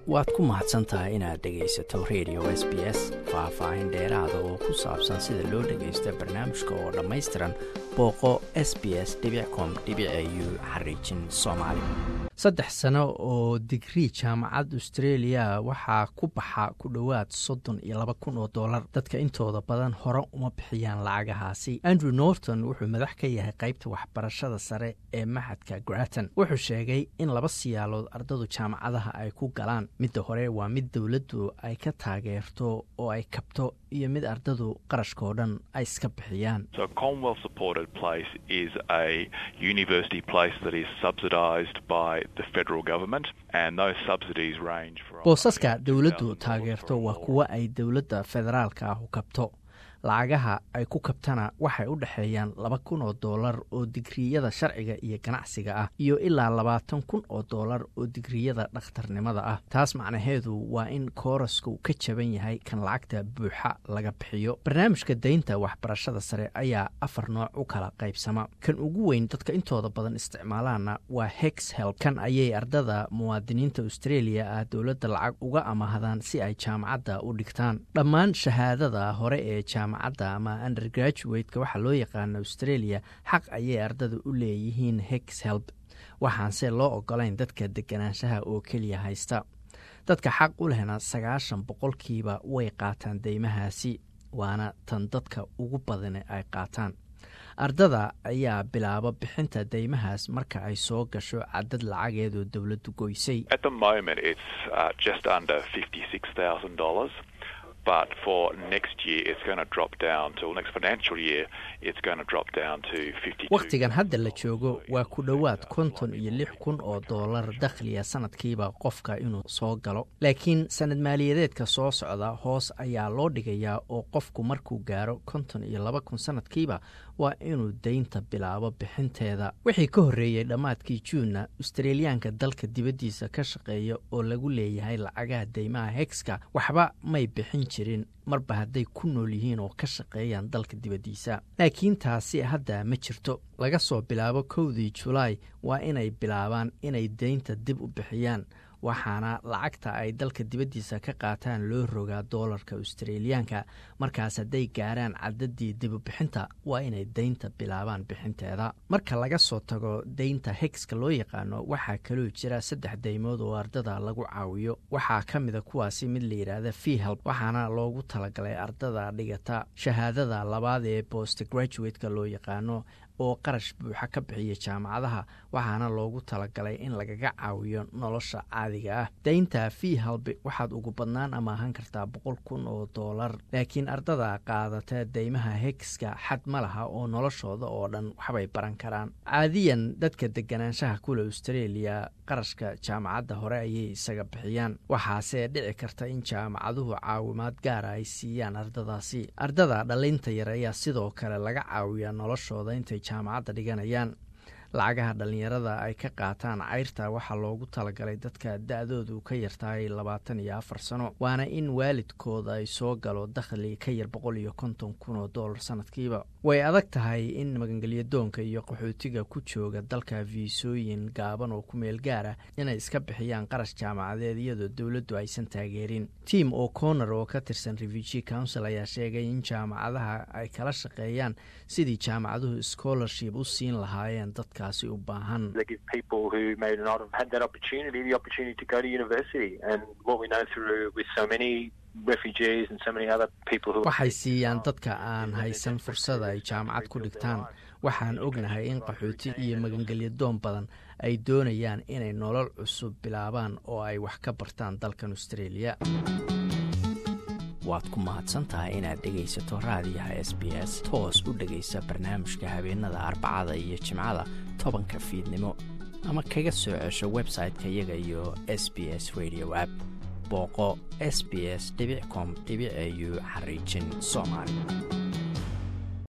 waad ku mahadsan tahay inaad dhegaysato radio s b s faah-faahin dheeraada oo ku saabsan sida loo dhagaysto barnaamijka oo dhammaystiran booqo s b s com u xariijin soomaali saddex sano oo digrii jaamacad australia waxaa ku baxa ku dhowaad soddon iyo laba kun oo dollar dadka intooda badan hore uma bixiyaan lacagahaasi andrew norton wuxuu madax ka yahay qaybta waxbarashada sare ee maxadka graton wuxuu sheegay in laba siyaalood ardadu jaamacadaha ay ku galaan midda hore waa mid dowladdu ay ka taageerto oo ay kabto iyo mid ardadu qarashkao dhan ay iska bixiyaan boosaska dowladdu taageerto waa kuwo ay dowladda federaalka ah u kabto lacagaha ay ku kabtana waxay u dhexeeyaan laba kun oo dollar oo digriyada sharciga iyo ganacsiga ah iyo ilaa labaatan kun oo dollar oo digriyada dhakhtarnimada ah taas macnaheedu waa in koorasku ka jaban yahay kan lacagta buuxa laga bixiyo barnaamijka daynta waxbarashada sare ayaa afar nooc u kala qaybsama kan ugu weyn dadka intooda badan isticmaalaana waa hex help kan ayay ardada muwaadiniinta australia ah dowladda lacag uga amahdaan si ay jaamacadda u dhigtaan dhammaan shahaadada hore ee jaamacadda ama undergraduate-ka waxaa loo yaqaana australia xaq ayay ardada u leeyihiin hex help waxaanse loo ogolayn dadka deganaanshaha oo keliya haysta dadka xaq u lehna sagaashan boqolkiiba way qaataan deymahaasi waana tan dadka ugu badane ay qaataan ardada ayaa bilaaba bixinta deymahaas marka ay soo gasho cadad lacageedoo dowladdu goysay wakhtigan hadda la joogo waa ku dhowaad konton iyo lix kun oo dollar dakhliya sanadkiiba qofka inuu soo galo laakiin sanad maaliyadeedka soo socda hoos ayaa loo dhigayaa oo qofku markuu gaaro konton iyo laba kun sanadkiiba waa inuu deynta bilaabo bixinteeda wixii ka horreeyey dhammaadkii juunna australiyaanka dalka dibaddiisa ka shaqeeya oo lagu leeyahay lacagaha deymaha hegska waxba may bixin jirin marba hadday ku nool yihiin oo ka shaqeeyaan dalka dibaddiisa laakiin taasi hadda ma jirto laga soo bilaabo kowdii julaay waa inay bilaabaan inay deynta dib u bixiyaan waxaana lacagta ay dalka dibaddiisa ka qaataan loo rogaa doolarka australiyaanka markaas hadday gaaraan cadadii dibubixinta waa inay deynta bilaabaan bixinteeda marka laga soo tago deynta hegska loo yaqaano waxaa kaloo jira saddex deymood oo ardada lagu caawiyo waxaa ka mida kuwaasi mid la yidhaahda fihelp waxaana loogu talagalay ardada dhigata shahaadada labaad ee bost graduate-ka loo yaqaano oo qarash buuxa ka bixiya jaamacadaha waxaana loogu talagalay in lagaga caawiyo nolosha caadiga ah deynta fii halbi waxaad ugu badnaan amaahan kartaa boqol kun oo dollar laakiin ardada qaadata deymaha hegska xad ma laha oo noloshooda oo dhan waxbay baran karaan caadiyan dadka deganaanshaha kule australia qarashka jaamacadda hore ayay isaga bixiyaan waxaase dhici karta in jaamacaduhu caawimaad gaara ay siiyaan ardadaasi ardada dhalinta yar ayaa sidoo kale laga caawiyaa noloshooda intay jaamacadda dhiganayaan lacagaha dhallinyarada ay ka qaataan cayrta waxaa loogu talagalay dadka da-doodu ka yartahay labaatan iyo afar sano waana in waalidkooda ay soo galo dakhli ka yar boqol iyo konton kun oo dollar sanadkiiba way adag tahay in magangelyadoonka iyo qaxootiga ku jooga dalka fiisooyin gaaban oo ku meel gaara inay iska bixiyaan qarash jaamacadeed iyadoo dowladdu aysan taageerin tim o'connor oo ka tirsan refugee council ayaa sheegay in jaamacadaha ay kala shaqeeyaan sidii jaamacaduhu scholarship u siin lahaayeen dadkaasi u baahan waxay siiyaan dadka aan haysan fursada ay jaamacad ku dhigtaan waxaan ognahay in qaxooti iyo magangelyadoon badan ay doonayaan inay nolol cusub bilaabaan oo ay wax ka bartaan dalkan australia waad ku mahadsantahay inaad dhegaysato raadiyaha s b s toos u dhegaysa barnaamijka habeenada arbacada iyo jimcada tobanka fiidnimo ama kaga soo cesho website-ka iyaga iyo s b s radio app booqo s b s com au xariijin soomaali